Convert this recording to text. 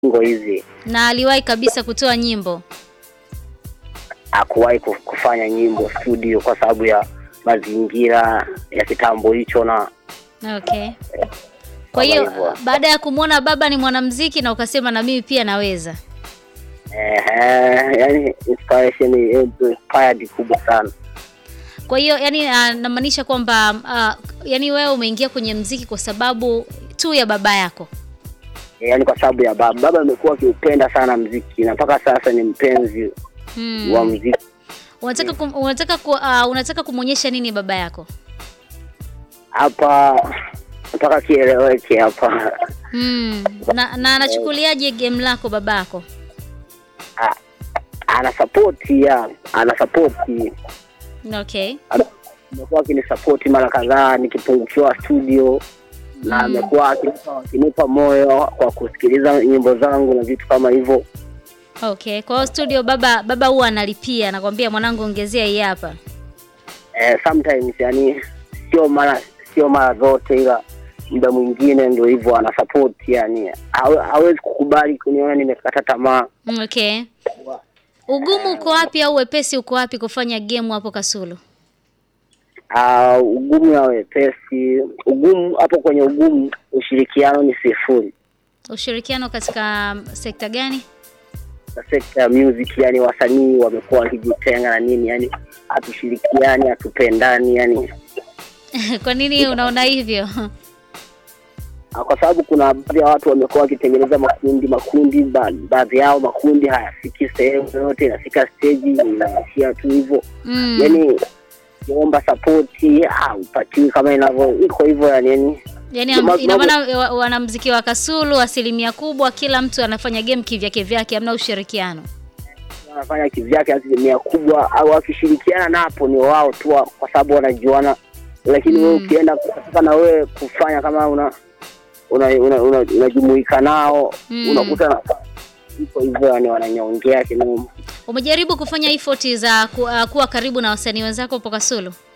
ngo hizi Na aliwahi kabisa kutoa nyimbo. hakuwahi ku- kufanya nyimbo studio kwa sababu ya mazingira ya kitambo hicho, na Okay. Kwa Kama hiyo hivyo. baada ya kumwona baba ni mwanamuziki na ukasema na mimi pia naweza. ehe, yani inspiration eh, inspired kubwa sana. Kwa hiyo yani uh, namaanisha kwamba uh, yani wewe umeingia kwenye mziki kwa sababu tu ya baba yako. yaani kwa sababu ya baba. Baba amekuwa akiupenda sana mziki na mpaka sasa ni mpenzi Hmm. wa mziki. Unataka kum, unataka ku, uh, unataka kumwonyesha nini baba yako? Hapa nataka kieleweke hapa, Hmm. Na, na anachukuliaje game lako babako? A- ana sapoti ya ana sapoti, Okay. Ana- amekuwa akinisapoti mara kadhaa nikipungukiwa studio na Mm. amekuwa akinipa akinipa moyo kwa kusikiliza nyimbo zangu na vitu kama hivyo. Okay. Kwa hiyo studio baba baba huwa analipia, anakwambia mwanangu ongezea hii hapa. Eh, sometimes yani sio mara sio mara zote, ila muda mwingine ndio hivyo ana support yani, hawe- hawezi kukubali kuniona nimekata tamaa. Mm, Okay. Ugumu uko wapi au wepesi uko wapi kufanya game hapo Kasulu? Ah, ugumu na wepesi, ugumu hapo kwenye ugumu, ushirikiano ni sifuri. Ushirikiano katika sekta gani? Na sekta ya music, yani wasanii wamekuwa wakijitenga na nini, yani hatushirikiani, hatupendani yani Kwa nini unaona hivyo? Ah, kwa sababu kuna baadhi ya watu wamekuwa wakitengeneza makundi makundi, ba- baadhi yao makundi hayafiki sehemu yoyote, inafika stage inaishia tu hivyo Mm. yani kuomba sapoti haupatiwi kama inavyo iko hivyo yani, yani Yaani Ndio am- ma- ina mambo- maana wa- wanamuziki wa Kasulu asilimia kubwa kila mtu anafanya game kivyake vyake, hamna ushirikiano. wanafanya kivyake asilimia kubwa, au wakishirikiana napo ni wao tu, wa- kwa sababu wanajuana, lakini wewe Mm. ukienda kutaka na wewe kufanya kama una unajumuika una, una, unajumuika nao Mm. unakuta na iko hivyo yani, wananyongea kinoma. Umejaribu kufanya effort za ku, uh, kuwa karibu na wasanii wenzako hapo Kasulu?